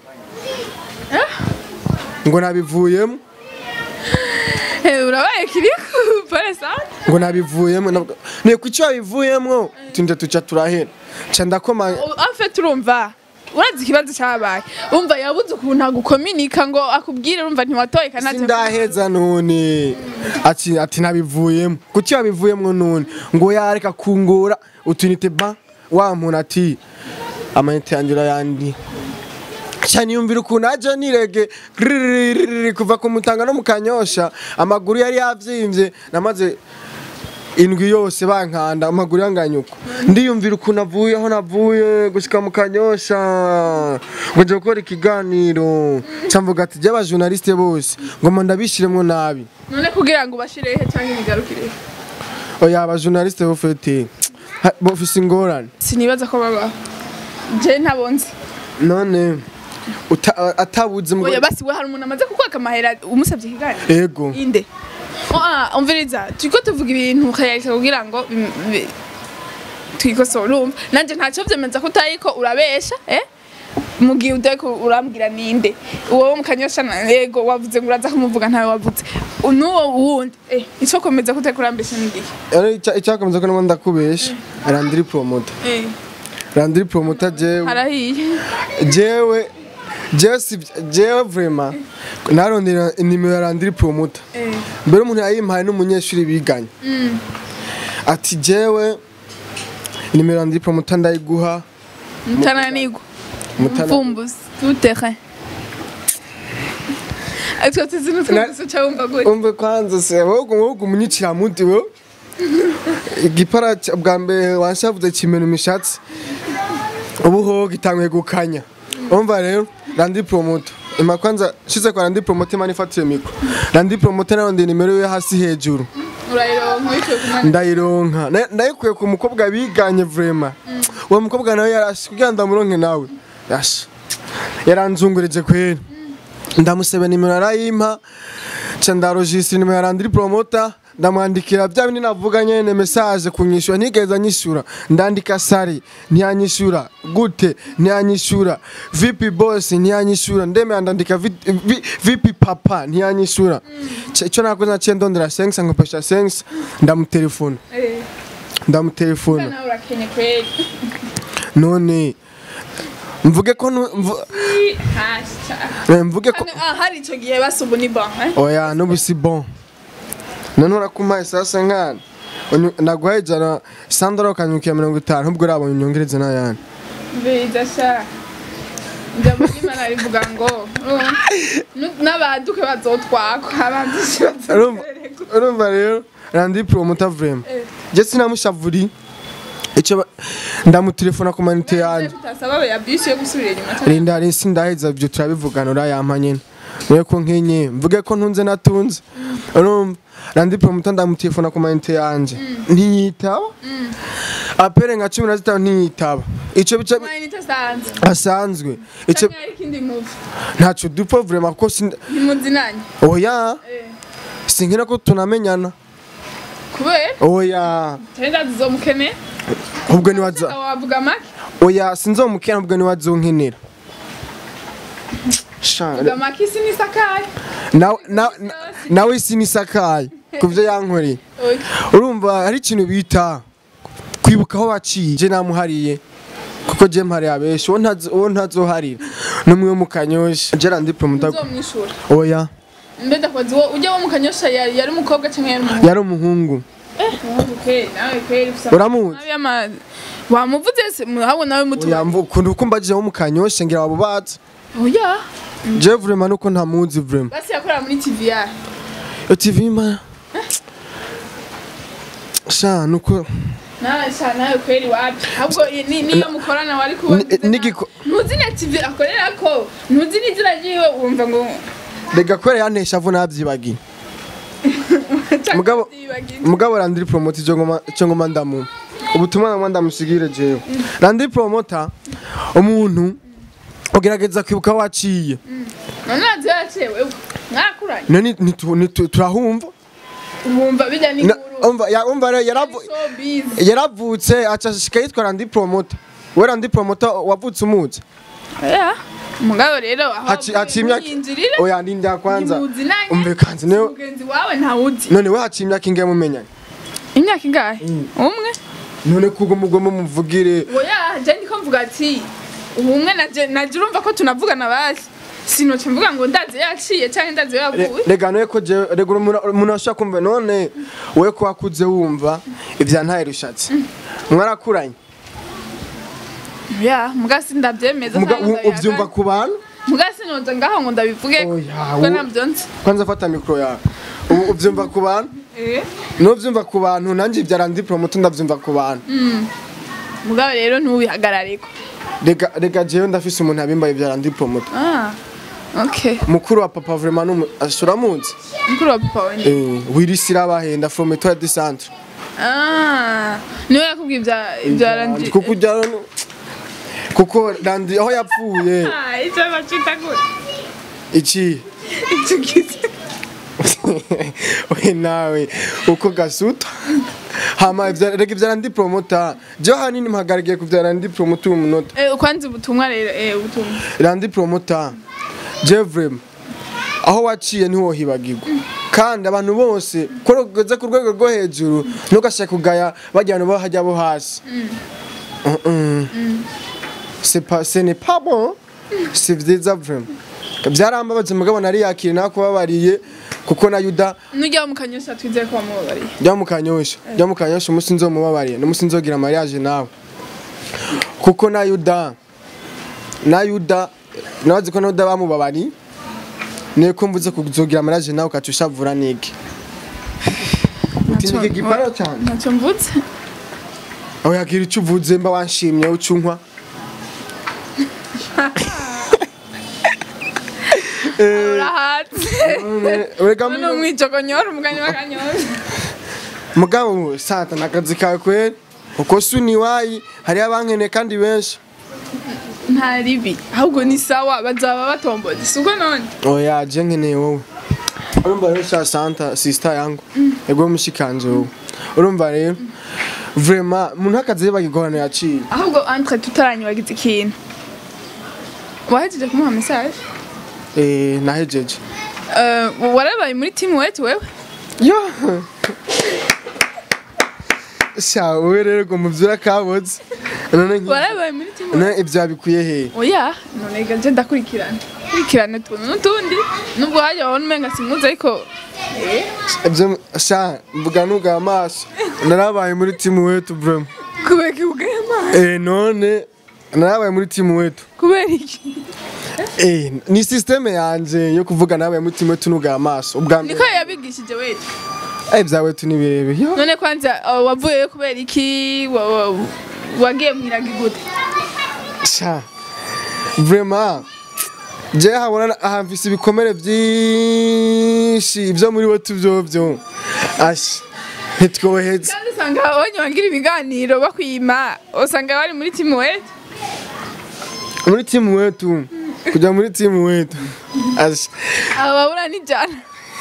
[SPEAKER 1] ngo nabivuyemo
[SPEAKER 2] Eh, urabaye kiriku pole sana
[SPEAKER 1] ngo nabivuyemo ndavuga, ne kuki wabivuyemo tunda tuca turahera ca ndakoma
[SPEAKER 2] afe turumva urazi ikibazo cyabaye umva yabuze ukuntu agukominika ngo akubwire urumva ntiwatoye kanatse
[SPEAKER 1] sindaheza none ati ati nabivuyemo kuki wabivuyemo none ngo yareka kungora utunite ba wa muntu ati amayinite yanjye urayandi cyane yumvira ukuntu aje nirege grrrr, kuva ku mutanga no mu kanyosha amaguru yari yavyimbye namaze indwi yose bankanda amaguru yanganyuko ndiyumvira ukuntu avuye aho navuye gushika mu kanyosha ngo nje gukora ikiganiro camvuga ati by'abajournaliste bose ngoma ndabishiremwo nabi
[SPEAKER 2] none kugira ngo ubashire he cyangwa imigarukire
[SPEAKER 1] oya abajournaliste bo fete ha- bofise ingorane
[SPEAKER 2] sinibaza ko babaho je ntabonzi
[SPEAKER 1] none uta- atabuze mu
[SPEAKER 2] oya basi we hari umuntu amaze kukwaka amahera umusabye ikiganiro
[SPEAKER 1] ego
[SPEAKER 2] inde Ah, umviriza turiko tuvuga ibintu ukayarika kugira ngo bim- bi- twikosore urumva nanje ntacyo vyemeza ko utayiko urabesha eh mu gihe udeko urambwira ninde uwo wo mu kanyosha na yego wavuze ngo uraza kumuvuga ntawe wavuze n'uwo wundi eh ico komeza ko uteko urambesha n'igihe
[SPEAKER 1] Rero icya- icyakomeza ko nabo ndakubesha randiri promoter
[SPEAKER 2] eh
[SPEAKER 1] randiri promoter jewe
[SPEAKER 2] harahiye
[SPEAKER 1] jewe jewe si jewe vraiment narondera nimero ya randiri promoter
[SPEAKER 2] eh
[SPEAKER 1] mbere umuntu yayimpaye n'umunyeshuri biganye ati jewe nimero ya randiri promoter ndayiguha
[SPEAKER 2] mutananigwa
[SPEAKER 1] Mutana-
[SPEAKER 2] mvumbuzi tutere Atwo tuzinu twumvise cyumva gute
[SPEAKER 1] umve kwanza se wowe wowe umunyicira muti wo igipara ca- bwa mbere wanshavuze kimena imishatsi ubu ho gitanguye gukanya umva rero randi promoter ima kwanza shize kwa randi promoter mani fatire mikro randi promoter nayo ndi nimero yo hasi hejuru
[SPEAKER 2] urayironka wicaye ku mwana
[SPEAKER 1] ndayironka Na- ndayikuye ku mukobwa biganye vraiment uwo mukobwa nawe yarashe kugira ndamuronke nawe yashe yaranzungurije kweri ndamusaba nimero arayimpa ca ndarojistra nimero ya randiri promota ndamwandikira bya bindi navuga nyene message kunyishura ntigeza nyishura ndandika sari ntiyanyishura gute ntiyanyishura vipi boss ntiyanyishura ndemera ndandika vi- vi- vipi papa ntiyanyishura Ca- ico nakoze naciye ndondera sensa nkopesha sensa ndamutelefona
[SPEAKER 2] eh
[SPEAKER 1] ndamutelefona
[SPEAKER 2] nawe urakenye kweli
[SPEAKER 1] none mvuge ko nu- mvu-
[SPEAKER 2] hasha
[SPEAKER 1] eh, mvuge ko
[SPEAKER 2] ah hari ico gihe basubu ni bon eh
[SPEAKER 1] oya nubu si bon none urakumpaye sasa nkana Unyu- naguhaye ijana sandora ukanyukira mirongo itanu ubwo urabonye unyongereze n'ayandi
[SPEAKER 2] biza sha njambo n'imana rivuga ngo urumva, nu- n'abaduke bazotwakwa abanzi
[SPEAKER 1] Urumva- urumva rero randi promota vrema je sinamushavuri ico ba- ndamutelefona ku manite yanjye
[SPEAKER 2] tutasaba ya bisi yo gusubira inyuma cyane
[SPEAKER 1] rinda risi ndaheza ibyo turabivugana urayampa nyine niyo ko nkenye mvuge ko ntunze natunze urumva randi promota ndamutelefona ku manite yanjye ntiyitaba apere nka cumi na zitanu ntiyitaba ico bica
[SPEAKER 2] amayinite asanzwe
[SPEAKER 1] asanzwe ico
[SPEAKER 2] canke hari ikindi muvi
[SPEAKER 1] ntaco dupfa vraiment kuko sin
[SPEAKER 2] ntimuzinanye
[SPEAKER 1] oya
[SPEAKER 2] Eh,
[SPEAKER 1] sinkira ko tunamenyana
[SPEAKER 2] kubera
[SPEAKER 1] oya
[SPEAKER 2] tenda zizomukeneye
[SPEAKER 1] ubwo niwaza
[SPEAKER 2] wavuga make
[SPEAKER 1] oya sinzomukena ubwo niwazonkenera Sha-
[SPEAKER 2] vuga make isi nisakaye
[SPEAKER 1] na- na- na- nawe sinisakaye kuvyo yankoreye
[SPEAKER 2] Oya.
[SPEAKER 1] urumva hari ikintu bita kwibuka aho waciye je namuhariye kuko je mpariye abenshi uwo ntazo- uwo ntazoharira n'umwe wo mu kanyosha je randi promoter
[SPEAKER 2] uzomwishura
[SPEAKER 1] oya
[SPEAKER 2] mbe ndakwazi wo ujya wo mu kanyosha yari yari umukobwa canke yari umuhungu
[SPEAKER 1] yari umuhungu
[SPEAKER 2] eh umuhungu kweli nawe kweli ufise
[SPEAKER 1] uramuzi
[SPEAKER 2] nawe ama wamuvuze se muhabwo nawe mutu
[SPEAKER 1] oya mvu- ukuntu uko mbajije wo mu kanyosha ngira wabo bazi
[SPEAKER 2] oya
[SPEAKER 1] je vraiment nuko ntamuzi vraiment
[SPEAKER 2] basi yakorera muri TVR
[SPEAKER 1] yo tv ma sha nuko
[SPEAKER 2] nawe sha nawe kweli wapi ahubwo i- ni- niyo mukorana wari kubona
[SPEAKER 1] Ni- nigiko-
[SPEAKER 2] ntuzi na TV akorera ko ntuzi n'izina ryiwe wumva ngo
[SPEAKER 1] rega kwera yantesha avu navyibagiye Mugabo- mugabo randiri promoter ico ngoma ico ngoma ndamu ubutumwa ngoma ndamusigire jewe randiri promoter umuntu ugerageza kwibuka aho waciye
[SPEAKER 2] none nazi yacewe mwakuranye
[SPEAKER 1] none nitu- nitu- turahumva
[SPEAKER 2] wumva bijya
[SPEAKER 1] Na-
[SPEAKER 2] n'inkuru
[SPEAKER 1] umva ya- umva rero yaravu-
[SPEAKER 2] so busy
[SPEAKER 1] yaravutse aca ashika yitwa randiri promoter we randiri promoter wavutse umuzi
[SPEAKER 2] oya mugabo rero aho
[SPEAKER 1] Haci- haciye imyaka
[SPEAKER 2] yinjirire
[SPEAKER 1] oya ndinda kwanza
[SPEAKER 2] ntimuzi nanjye
[SPEAKER 1] umve kanzi niwe
[SPEAKER 2] mugenzi wawe ntawuzi
[SPEAKER 1] none we haciye imyaka ingahe mumenyanye
[SPEAKER 2] imyaka ingahe umwe
[SPEAKER 1] none kugo mugomba muvugire
[SPEAKER 2] oya je ndiko mvuga ati ubumwe naje naje urumva ko tunavugana basi sinoce mvuga ngo ndaze yaciye canke ndaze
[SPEAKER 1] Re-
[SPEAKER 2] yavuye
[SPEAKER 1] rega noye ko je rega umuntu umuntu ashaka kumva none we ko wakuze wumva ivya ntaye rushatse mwarakuranye
[SPEAKER 2] ya mugasi ndavyemeza
[SPEAKER 1] Muga-
[SPEAKER 2] canke
[SPEAKER 1] u- uvyumva ku bantu
[SPEAKER 2] mugasi noza ngaho ngo ndabivuge
[SPEAKER 1] Oya,
[SPEAKER 2] ko
[SPEAKER 1] wo-
[SPEAKER 2] navyo nzi
[SPEAKER 1] kwanza fata mikro yawe ubu uvyumva ku bantu
[SPEAKER 2] Eh,
[SPEAKER 1] nuvyumva ku bantu nanje ivya randi promoter ndavyumva ku bantu
[SPEAKER 2] mugabo rero ntubihagarareko
[SPEAKER 1] rega rega jewe ndafise umuntu abimbaye ivya randi promoter
[SPEAKER 2] ah okay
[SPEAKER 1] mukuru wa papa vraiment numu ashura muzi
[SPEAKER 2] mukuru wa papa wende
[SPEAKER 1] eh wirisira bahenda from Etoile de Centre
[SPEAKER 2] ah niwe yakubwiye ibya ibya randi
[SPEAKER 1] kuko ujya kuko randi aho yapfuye
[SPEAKER 2] ah icyo bacita gute
[SPEAKER 1] iki
[SPEAKER 2] icyo gize
[SPEAKER 1] we nawe uko gasuta hama ivya- rega ivyara ndi promota je hanini mpagarikiye kuvyara ndi promota uyu munota
[SPEAKER 2] eh kwanza ubutumwa rero eh ubutumwa
[SPEAKER 1] randi promota je vrem aho waciye ntiwohibagirwa kandi abantu bose ko ugeze ku rwego rwo hejuru ntugashaka kugaya bajya abantu bo hajya bo hasi Mm-mm. C'est pas- ce n'est pas bon si vyiza vrem byarambabaje mugabo nari yakire nakubabariye kuko na yuda
[SPEAKER 2] nujya mu kanyosha twizeye ko wamubabariye
[SPEAKER 1] jya mu kanyosha jya mu kanyosha umunsi nzomubabariye n'umunsi nzogira mariage nawe kuko na yuda na yuda nabazi ko na yuda bamubabariye niyo ko mvuze kuzogira mariage nawe ukaca ushavura niki utinike gipara cyane
[SPEAKER 2] ntacyo mvutse
[SPEAKER 1] aho yagira icyo uvuze mba wanshimye ucunkwa
[SPEAKER 2] urahatse
[SPEAKER 1] urega
[SPEAKER 2] none umwijogonyora umugani w'akanyosha
[SPEAKER 1] mugabo sata nakazi kawe kweri uko suni wayi hariyo abankeneye kandi benshi
[SPEAKER 2] nta ribi ahubwo ni sawa bazaba batomboye si uko none
[SPEAKER 1] oya je nkeneye wowe urumva rero sha santa sister yangu ego mushikanje wowe urumva rero vraiment umuntu akazi bagigorana yaciye
[SPEAKER 2] ahubwo entre tutaranyibagiza ikintu wahejeje kumuha message
[SPEAKER 1] eh nahejeje
[SPEAKER 2] Eh, warabaye muri timu wetu wewe
[SPEAKER 1] yo sha wowe rero ngo muvyura kaboze none nki-
[SPEAKER 2] warabaye muri timu
[SPEAKER 1] none ibyo bikwiye he
[SPEAKER 2] oya none gaje ndakurikirana kurikirana utuntu n'utundi nubwo hajya wabona umenga simuzi ariko eh,
[SPEAKER 1] ibyo sha mvuga nuga amaso narabaye muri timu wetu vraiment
[SPEAKER 2] kubera ikibugaye amazi
[SPEAKER 1] eh none narabaye muri timu wetu
[SPEAKER 2] kubera iki
[SPEAKER 1] Eh, ni systeme yanje yo kuvuga nawe muri timu wetu nuga amaso ubwa mbere
[SPEAKER 2] niko yabigishije wetu
[SPEAKER 1] eh bya wetu ni birebe yo
[SPEAKER 2] none kwanza uh, wavuyeyo kubera iki wa- wa- wagiye mwiragi gute
[SPEAKER 1] sha vraiment je habona ahamfise ibikomere byinshi ibyo muri wetu byovyo ashi ntitwoheze
[SPEAKER 2] kandi usanga abonye bangira ibiganiro bakwima usanga bari muri timu wetu
[SPEAKER 1] muri timu wetu kujya muri timu wetu Asha.
[SPEAKER 2] aba babura n'ijana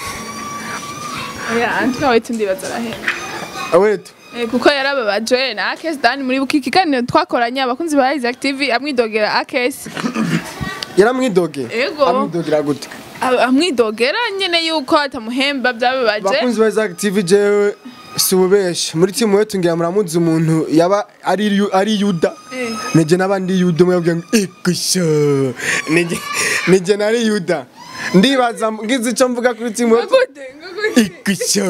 [SPEAKER 2] oya antuka wetu ndibaza arahera
[SPEAKER 1] wetu
[SPEAKER 2] Eh, kuko yarababajwe na akesi dani muri buki kiganiro twakoranye abakunzi ba Isaac TV amwidogera akesi
[SPEAKER 1] yaramwidoge
[SPEAKER 2] Ego.
[SPEAKER 1] amwidogera gute
[SPEAKER 2] Am- amwidogera nyene yuko atamuhemba byababaje
[SPEAKER 1] bakunzi ba Isaac TV jewe si ububesha muri timu wetu ngira muramuzi umuntu yaba ari yu- ari yuda
[SPEAKER 2] Eh.
[SPEAKER 1] nije n'abandi yuda mwebwe ngo ikusha nije nije nari yuda ndibaza ngize icyo mvuga kuri timu wetu
[SPEAKER 2] Ngagute, ngagute.
[SPEAKER 1] ikusha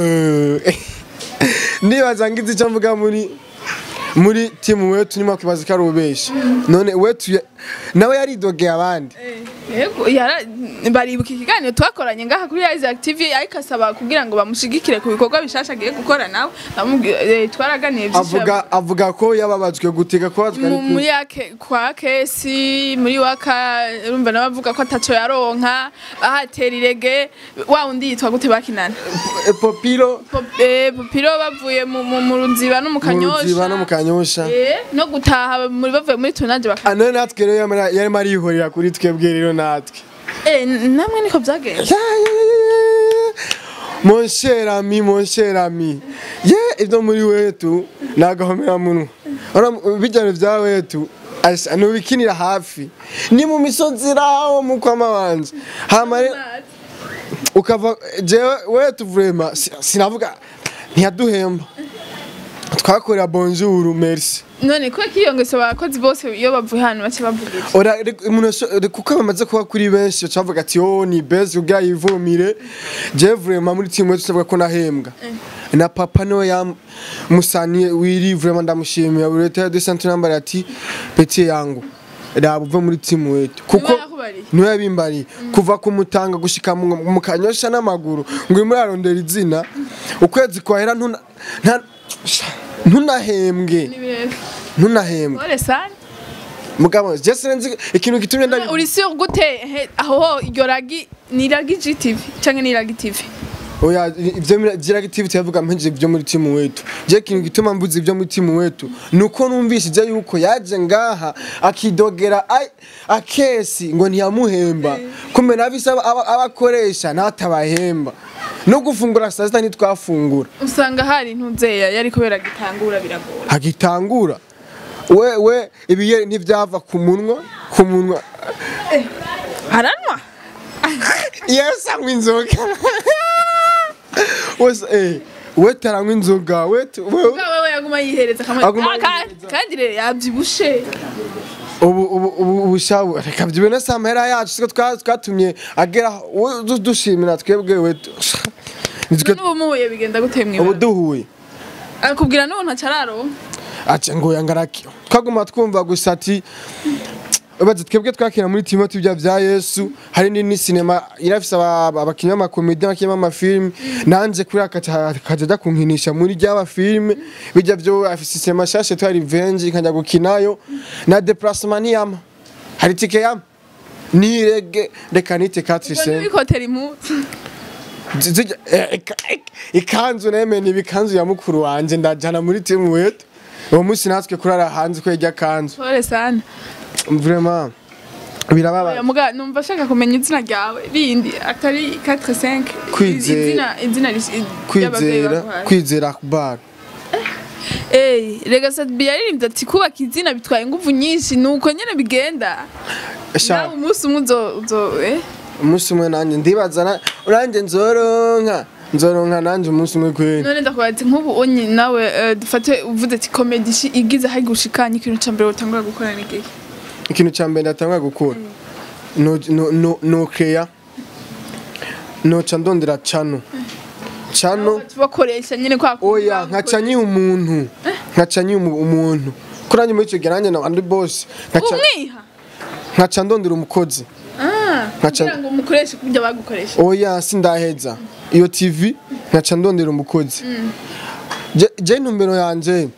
[SPEAKER 1] ndibaza ngize icyo mvuga muri muri timu wetu nyuma kwibaza ko ari ububesha none wetu ya- nawe yaridogeye abandi
[SPEAKER 2] Yego, yara- baribuka ikiganiro twakoranye ngaha kuri Isaac TV ariko asaba kugira ngo bamushigikire ku bikorwa bishasha agiye gukora nawe Ndamubwira- eh, twaraganiye byinshi
[SPEAKER 1] avuga avuga ko yababajwe gutega kubazwa
[SPEAKER 2] mu- muri ake kwa kesi muri waka urumva nawe avuga ko ataco yaronka ahatera irege wa undi yitwa gute bakinana
[SPEAKER 1] popiro
[SPEAKER 2] Pop- eh, popiro bavuye mu mu- mu ruziba no mu
[SPEAKER 1] mu ruziba no mu
[SPEAKER 2] kanyosha
[SPEAKER 1] kanyosha
[SPEAKER 2] Eh, no gutaha muri bavuye muri tunaje baka
[SPEAKER 1] none natwe rero yamara- yarimo arihorera kuri twebwe rero natwe
[SPEAKER 2] eh n- namwe niko byagenze
[SPEAKER 1] mon cher ami mon cher ami ye ibyo muri wetu ni agahomeраmunwa Ura- bijyanye bya wetu asha nubikinira hafi ni mu misozi raho mu kwama wanje hama rero ukava jewe wetu vrema si- sinavuga ntiyaduhemba twakorera bonjour merci
[SPEAKER 2] none ko kiyongeso abakozi bose iyo bavuye hano bace bavuga iki?
[SPEAKER 1] ora rek- umuntu asho- rek- kuko bamaze kuba kuri benshi bacavuga ati oh ni best kugira yivumire je vraiment muri timu yetu tuvuga ko nahembwa na papa niwe yamusaniye wiri vraiment ndamushimira buri leta de santé number ati petit yangu raba uve muri timu yetu kuko
[SPEAKER 2] Niwe yakubariye?
[SPEAKER 1] niwe yabimbariye kuva kumutanga gushika mu mu kanyosha n'amaguru ngo urimo urarondera izina ukwezi kwahera ntuna nta- ntunahembwe
[SPEAKER 2] Ni birebire.
[SPEAKER 1] ntunahembwe
[SPEAKER 2] Ore sana
[SPEAKER 1] mugabo je sinzi ikintu gitumye ndabi
[SPEAKER 2] uri sûr gute he- aho iryo ragi ni ragi GTV canke ni ragi TV
[SPEAKER 1] oya ivyo mira- gira activity yavuga mpejeje ivyo muri timu wetu je ikintu gituma mvuze ivyo muri timu wetu nuko numvishije yuko yaje ngaha akidogera ai- akesi ngo ntiyamuhemba kumbe nabise aba- aba- abakoresha natabahemba no gufungura saa sita ntitwafungura
[SPEAKER 2] usanga hari ntuzeya yari kubera gitangura biragora
[SPEAKER 1] hagitangura we we ibiye ntivyava ku munwa ku munwa
[SPEAKER 2] haranwa
[SPEAKER 1] Yes, anywa inzoga. Wese eh we taranywa inzoga we tu- we
[SPEAKER 2] wewe yaguma yihereza kamwe
[SPEAKER 1] Aguma
[SPEAKER 2] Ah, ka-
[SPEAKER 1] yihereza.
[SPEAKER 2] kandi rero yavyibushe
[SPEAKER 1] ubu ubu ubu ubushabu reka byibone samera yacu siko twa- twatumye agera we- du- dushimira twebwe we tu- nitwe
[SPEAKER 2] n'ubu muhuye bigenda gute
[SPEAKER 1] ubu
[SPEAKER 2] mwibara
[SPEAKER 1] duhuye
[SPEAKER 2] akubwira n'ubu ntacararo
[SPEAKER 1] ace ngo yangaraki twaguma twumva gusa ati Ubaze twebwe twakina muri timu tubya vya Yesu hari ni sinema irafise aba- abakinnyi b'amakomedi abakinnyi b'amafilm nanje kuri akaja kaja kunkinisha muri ry'aba film bijya vyo afise sinema shashe twari revenge nkajya gukinayo na déplacement niyama hari tike yama nirege reka nite 4
[SPEAKER 2] ubwo
[SPEAKER 1] cent
[SPEAKER 2] ntibikotera impuzu
[SPEAKER 1] Zijya- eh, ika- ik- ikanzu neme ni ibikanzu ya mukuru wanje ndajana muri timu wetu uwo munsi natwe kurara hanze ko yajya kanzu
[SPEAKER 2] pole sana
[SPEAKER 1] vraiment
[SPEAKER 2] Oya,
[SPEAKER 1] birababaje
[SPEAKER 2] muga numva ashaka kumenya izina ryawe rindi atari 45
[SPEAKER 1] Kwizera.
[SPEAKER 2] izina izina ris- ry'abavyeyi
[SPEAKER 1] kwizera
[SPEAKER 2] baguhaye.
[SPEAKER 1] kwizera akbar
[SPEAKER 2] Eh, rega Sadbi yaririmbye ati kubaka izina bitwaye ingufu nyinshi nuko nyene bigenda
[SPEAKER 1] Sha,
[SPEAKER 2] nawe umunsi umwe uzo uzo eh
[SPEAKER 1] umunsi umwe nanjye ndibaza na- nanjye nzoronka nzoronka nanjye umunsi umwe kweli
[SPEAKER 2] none ndakubaza ati nk'ubu onye nawe eh, dufate uvuze ati comedy ishi- igize hari gushikanya ikintu ca mbere utangura gukora ni igihe
[SPEAKER 1] ikintu cya mbere ndatanga gukura no no no no creya noca ndondera cano cano
[SPEAKER 2] bakoresha nyene kwa
[SPEAKER 1] oya nkaca nyiha umuntu nkaca nyiha umu- umuntu kuri nanjye muri icyo gihe nanjye andi boss nkaca
[SPEAKER 2] umwiha
[SPEAKER 1] nkaca ndondera umukozi
[SPEAKER 2] ah
[SPEAKER 1] Nkaca-
[SPEAKER 2] kugira ngo umukoreshe kubyo bagukoresha
[SPEAKER 1] oya sindaheza iyo tv nkaca ndondera umukozi Je- je intumbero yanje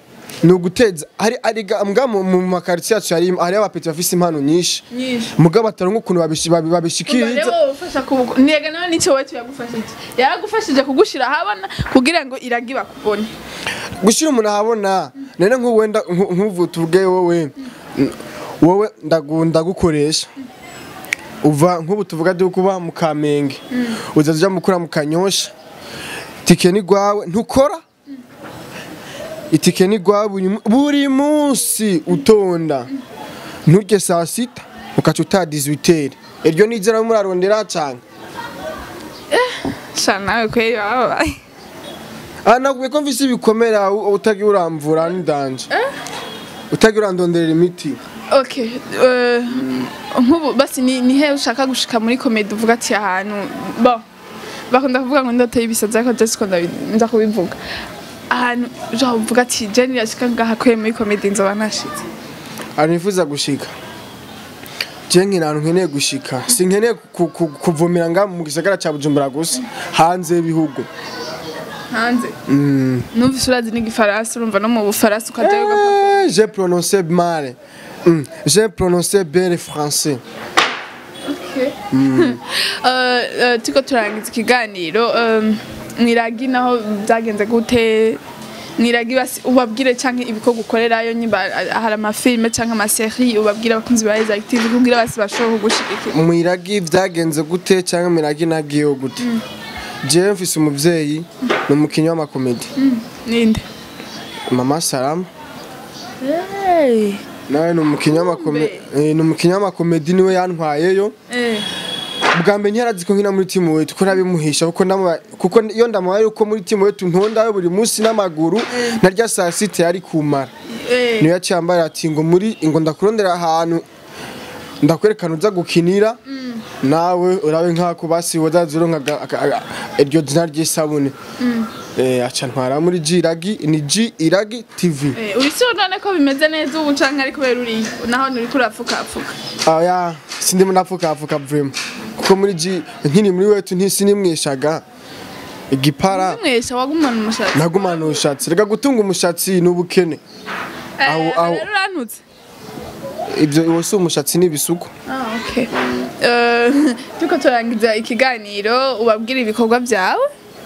[SPEAKER 1] ni uguteza hari ari mbwa mu mu makaritsiye yacu hari hari abapeti bafise impano nyinshi
[SPEAKER 2] nyinshi
[SPEAKER 1] mugabo bataronka ukuntu babishi- babi-
[SPEAKER 2] Umva
[SPEAKER 1] babishikiriza
[SPEAKER 2] rero ufasha kubuko nega nawe nicyo wetu yagufashije yaragufashije kugushira ahabona kugira ngo iragi bakubone
[SPEAKER 1] gushyira umuntu ahabona none nk'ubu wenda nku- nk'ubu tuvuge wowe n- wowe ndagu- ndagukoresha uva nk'ubu tuvuga dore kuba mu kamenge uza uja mukura mu kanyosha itike ni rwawe ntukora itike ni rwawe buri mu- buri munsi utonda nturye saa sita ukaca utaha 18 iryo ni izina murarondera cyane
[SPEAKER 2] sha nawe kweri wababaye
[SPEAKER 1] aha nakubwiye ko mvise ibikomera u- utagiye uramvura n'indanje utagiye urandonderera imiti
[SPEAKER 2] okay eh, nk'ubu basi ni ni he ushaka gushika muri komedi uvuga ati ahantu bo bakunda kuvuga ngo ndoto y'ibisazi ariko je siko ndabi- nza kubivuga ahantu genre uvuga ati je nirashika ngaha kweye muri komedi nzoba nashitse
[SPEAKER 1] ahantu nifuza gushika je nkina ahantu nkeneye gushika sinkeneye ku- ku- kuvumira nga mu gisagara ca bujumbura gusa hanze y'ibihugu
[SPEAKER 2] hanze numvise urazi n'igifaransa urumva no mu bufaransa ukajayo ugapfa
[SPEAKER 1] Eh, j'ai prononcé mal Mm, j'ai prononcé bien le français
[SPEAKER 2] Eh, eh, turiko turangiza ikiganiro eh, mwiragi naho byagenze gute mwiragi basi ubabwire canke ibikorwa ukorerayo nyimba ah, hari amafilme canke amaserie ubabwire abakunzi ba Rise Active kugira basi bashobore kugushigikira
[SPEAKER 1] mwiragi vyagenze gute cyangwa mwiragi nagiyeho gute jewe mfise umuvyeyi ni umukinyi w'amakomedi
[SPEAKER 2] ninde
[SPEAKER 1] mama salama nawe ni umukinyi w'amakomedi ni umukinyi w'amakomedi niwe yantwayeyo
[SPEAKER 2] Eh,
[SPEAKER 1] bwa mbere ntiyarazi ko nkina muri timu wetu ko nabimuhisha kuko ndamuba kuko iyo ndamubaye yuko muri timu wetu ntondayo buri munsi n'amaguru narya saa sita yari kumara
[SPEAKER 2] eh,
[SPEAKER 1] niyo yaciye ambarira ati ngo muri ngo ndakurondera ahantu ndakwerekana uza gukinira nawe urabe nk'ako basi wazaza uronka aga- aga- iryo zina ry'isabune Eh, aca ntwara muri G iragi ni G iragi TV
[SPEAKER 2] eh, urisi none ko bimeze neza ubu canke ari kubera uri naho nuriko urapfukapfuka
[SPEAKER 1] aya sindimo napfukafuka vraiment kuko muri G nkiri muri wetu ntisinimwishaga igipara
[SPEAKER 2] mwesha wagumana umushatsi
[SPEAKER 1] nagumana umushatsi reka gutunga umushatsi ni ubukene
[SPEAKER 2] Eh,
[SPEAKER 1] aho- aho-
[SPEAKER 2] rero urantutse
[SPEAKER 1] ibyo uwo si umushatsi ni ibisuku
[SPEAKER 2] Ah, okay. Eh, turiko turangiza ikiganiro ubabwira ibikorwa byawe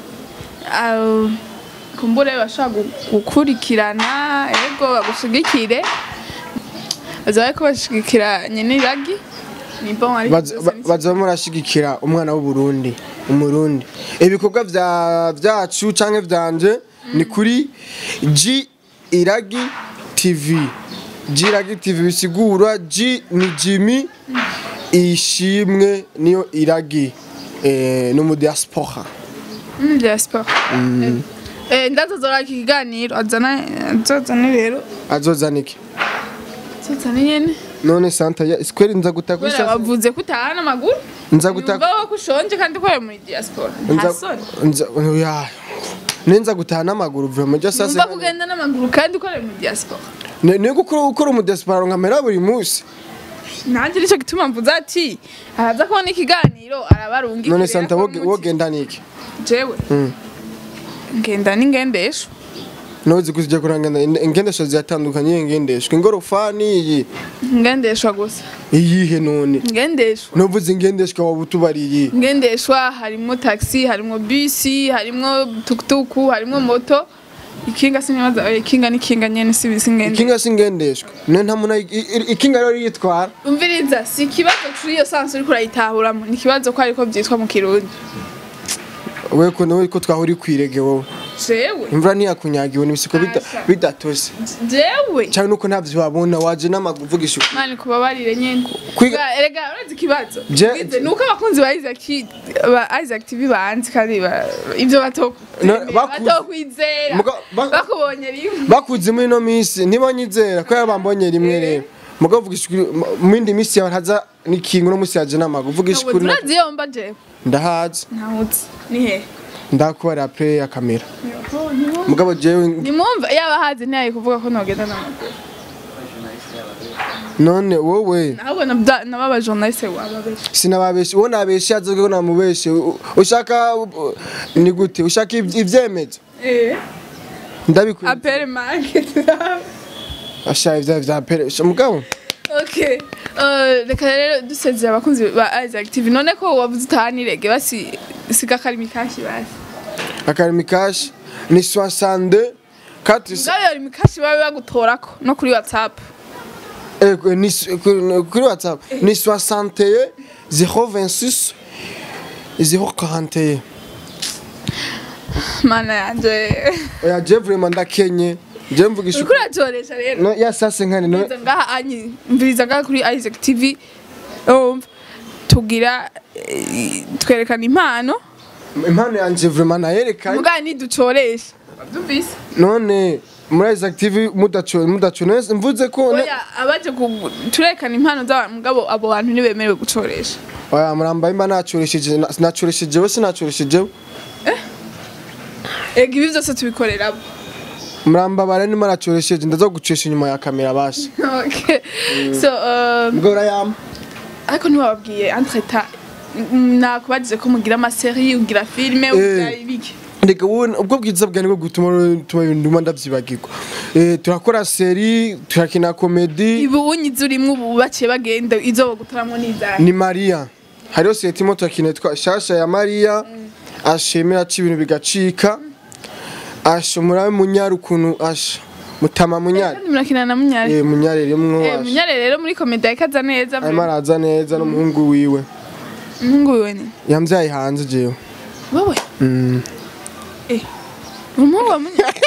[SPEAKER 2] Ah, kumbure bashobora gu- gukurikirana ego bagushigikire baza bariko bashigikira nyene iragi ni bon ariko
[SPEAKER 1] Baza- ba- baza murashigikira umwana w'uburundi umurundi ibikorwa vya vyacu canke vyanje ni kuri G iragi TV G iragi TV bisigura G ni Jimmy ishimwe niyo iragi eh, no mu diaspora
[SPEAKER 2] Mm, diaspora Eh, ndazozora iki kiganiro azana azozana rero
[SPEAKER 1] azozana iki
[SPEAKER 2] azozana nyene
[SPEAKER 1] none santa ya square nza guta kuri
[SPEAKER 2] kubera
[SPEAKER 1] sasa
[SPEAKER 2] bavuze ko utahana amaguru
[SPEAKER 1] nza guta
[SPEAKER 2] yumva ko ushonje kandi ukorera muri diaspora nta
[SPEAKER 1] nza
[SPEAKER 2] soni
[SPEAKER 1] nza ya nenza gutaha n'amaguru vraiment jo sasa
[SPEAKER 2] Numva kugenda n'amaguru kandi ukorera muri diaspora
[SPEAKER 1] Ne- niyo gukora gukora umudesipara nkamera buri munsi
[SPEAKER 2] nanjye nicyo gituma mvuze ati araza kubona ikiganiro arabarungikira
[SPEAKER 1] none santa woge- wogenda niki
[SPEAKER 2] jewe ngenda n'ingendesho
[SPEAKER 1] nozi kuzijya kurangana ingendesho ziyatandukanye ingendeshwa ingorofani iyi
[SPEAKER 2] ngendeshwa gusa
[SPEAKER 1] iyihe none
[SPEAKER 2] ngendeshwa
[SPEAKER 1] novuze ingendeshwa waba utubariye
[SPEAKER 2] ngendeshwa harimo taxi harimo bisi harimo tukutuku harimo moto ikinga sinibaza oya, ikinga n'ikinga nyene si bisi ngende
[SPEAKER 1] ikinga si ingendeshwa none nta muntu ayi- i- i- ikinga rero yitwara
[SPEAKER 2] umviriza si ikibazo kuri iyo sansi uriko urayitahuramo ni ikibazo ko ariko byitwa mu kirundi
[SPEAKER 1] we ko nawe ko twahuri kwirege wowe
[SPEAKER 2] jewe
[SPEAKER 1] imvura ntiyakunyagiwe n'ibisiko bida-
[SPEAKER 2] Asha.
[SPEAKER 1] bidatose
[SPEAKER 2] jewe
[SPEAKER 1] cyane nuko ntavyo wabona waje n'amaguru uvugisha ukuri.
[SPEAKER 2] mani kubabarire nyene
[SPEAKER 1] Kwiga-
[SPEAKER 2] Bwa- erega urazi ikibazo
[SPEAKER 1] Je-
[SPEAKER 2] Ubwize, ni uko abakunzi ba Isaac ba Isaac TV banzi kandi ba- ivyo
[SPEAKER 1] No,
[SPEAKER 2] batokwizera
[SPEAKER 1] bakuzi-
[SPEAKER 2] batokwizera
[SPEAKER 1] Muga- ba-
[SPEAKER 2] bakubonye rimwe
[SPEAKER 1] bakuze muri ino minsi ntibanyizera ko bambonye rimwe rero mugabo uvugisha ukuri mu- mu yindi minsi yawe ntaza n'ikingo no munsi yaje n'amaguru uvugisha
[SPEAKER 2] ntabwo
[SPEAKER 1] ukuri na-
[SPEAKER 2] turazi iyo mba jewe
[SPEAKER 1] ndahazi
[SPEAKER 2] ntawuzi ni he
[SPEAKER 1] ndakubarira play ya kamera mugabo jewe
[SPEAKER 2] nimwumva yaba hazi ntiyaye kuvuga ko nogenda n'amaguru
[SPEAKER 1] none wowe
[SPEAKER 2] ahubwo nabda- nababa journaliste wababesha
[SPEAKER 1] sinababeshe uwo nabeshe yaze ko namubeshe U- ushaka u- ni gute ushaka iv- ivyemezo
[SPEAKER 2] eh
[SPEAKER 1] ndabikwiye
[SPEAKER 2] apere market
[SPEAKER 1] asha ivya vya pere sha mugabo
[SPEAKER 2] okay uh, reka rero dusezera abakunzi ba Isaac TV none ko wavuze utahanirege basi siga karimi kashi basi
[SPEAKER 1] akarimi kashi ni 62 4
[SPEAKER 2] ngabe yari mikashi babe bagutorako no kuri WhatsApp
[SPEAKER 1] eh, ni kuri kuri whatsapp ni 61 026 041
[SPEAKER 2] mana yanje
[SPEAKER 1] oya je vraiment ndakenye je mvugisha
[SPEAKER 2] uriko uratoresha rero
[SPEAKER 1] no ya sase nkani no
[SPEAKER 2] mviriza ngaha anyi mviriza ngaha kuri Isaac TV umva tugira eh, twerekana impano
[SPEAKER 1] impano yanje vraiment nayerekanye
[SPEAKER 2] mugabo niducoresha wavyumvise
[SPEAKER 1] none muri Isaac TV mudacho mudacho nese mvuze ko ne-
[SPEAKER 2] oya abaje ku- turerekana impano z'abantu mugabo abo bantu ntibemerewe gucoresha
[SPEAKER 1] oya muramba imba nacoresheje na- nacoresheje we sinacoresheje
[SPEAKER 2] ega ibi vyose tubikorera abo
[SPEAKER 1] muramba bare nima nacoresheje ndaza gucesha inyuma ya kamera basi
[SPEAKER 2] okay so um,
[SPEAKER 1] ubwo urayama
[SPEAKER 2] ariko ntiwababwiye entreta nakubajije ko mugira amaserie ugira filime ugira ibiki
[SPEAKER 1] Ndeka wowe ubwo bwiza bwa nibwo gutuma tuma ibintu nduma ndavyibagirwa eh turakora seri turakina comedy
[SPEAKER 2] ibu unyize urimwo ubu baciye bagenda izo bagutaramwo n'izari
[SPEAKER 1] ni Maria hariho seti mo turakina twa shasha ya Maria ashemera ci ibintu bigacika ashomura munyari ukuntu asha mutama munyari
[SPEAKER 2] kandi murakina na munyare
[SPEAKER 1] eh munyari rimwe
[SPEAKER 2] Eh,
[SPEAKER 1] asha
[SPEAKER 2] munyare rero muri komedi yakaza neza
[SPEAKER 1] arimo araza neza n'umuhungu wiwe
[SPEAKER 2] umuhungu wiwe ni
[SPEAKER 1] yamvyaye hanze jewe
[SPEAKER 2] wowe
[SPEAKER 1] Mm.
[SPEAKER 2] eh umuhungu wa munyare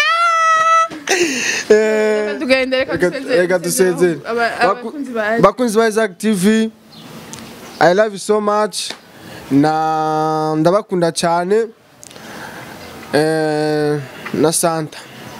[SPEAKER 1] Eh,
[SPEAKER 2] Reka tugende reka
[SPEAKER 1] Reka-
[SPEAKER 2] dusezere
[SPEAKER 1] reka dusezere.
[SPEAKER 2] Aba-
[SPEAKER 1] Baku-
[SPEAKER 2] abakunzi ba
[SPEAKER 1] bakunzi ba Isaac TV I love you so much na ndabakunda cyane eh, na Santa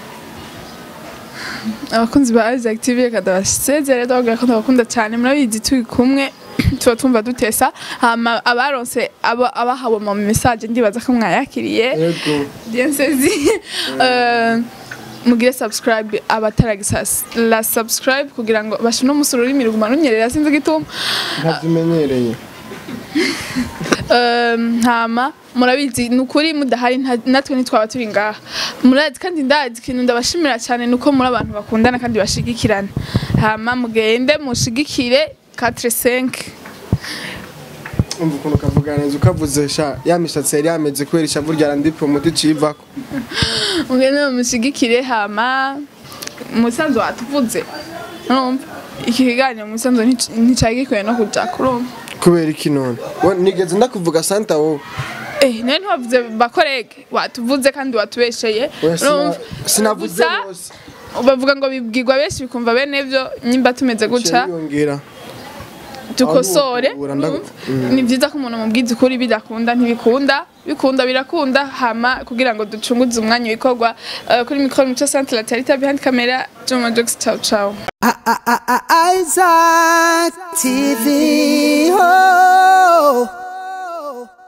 [SPEAKER 2] abakunzi ba Isaac TV reka ndabasezere ndababwira ko ndabakunda cyane murabizi turi kumwe tuba tumva dutesa hama abaronse aba- abahawe mu message ndibaza ko mwayakiriye
[SPEAKER 1] yego
[SPEAKER 2] bien saisi Euh, mugire subscribe abataragisa la subscribe kugira ngo bashine umusoro ururimi ruguma runyerera sinzi igituma
[SPEAKER 1] ntabyimenyereye
[SPEAKER 2] Um, hama murabizi ni ukuri mudahari nta- natwe ntitwaba turi ngaha murazi kandi ndazi ikintu ndabashimira cyane ni uko muri abantu bakundana kandi bashigikirana hama mugende mushigikire 4-5
[SPEAKER 1] umva ukuntu kavuga neza ukavuze sha ya mishatsi yari yameze kubera ishavu rya randi promote civako
[SPEAKER 2] mugende mushigikire hama umusanzu watuvuze urumva iki kiganiro umusanzu nticari gikwiye no kuja kurumva
[SPEAKER 1] kubera iki none Wo- nigeze ndakuvuga Santa wowe
[SPEAKER 2] Eh, nawe ntiwavuze bakorege watuvuze kandi watubesheye
[SPEAKER 1] Oya, sina-
[SPEAKER 2] urumva?
[SPEAKER 1] sinavuze
[SPEAKER 2] Gusa,
[SPEAKER 1] bose
[SPEAKER 2] bavuga ngo bibwirwa benshi bikumva bene byo nyimba tumeze gutya
[SPEAKER 1] yongera
[SPEAKER 2] dukosore
[SPEAKER 1] Aho uhura ndagu-
[SPEAKER 2] urumva? ni byiza ko umuntu mubwiza ukuri bidakunda ntibikunda bikunda birakunda hama kugira ngo ducunguze umwanya w'ikorwa Eh, kuri mikoro mico centre la tarita behind camera Joma Jokes ciao ciao
[SPEAKER 4] Isaac TV. Oh.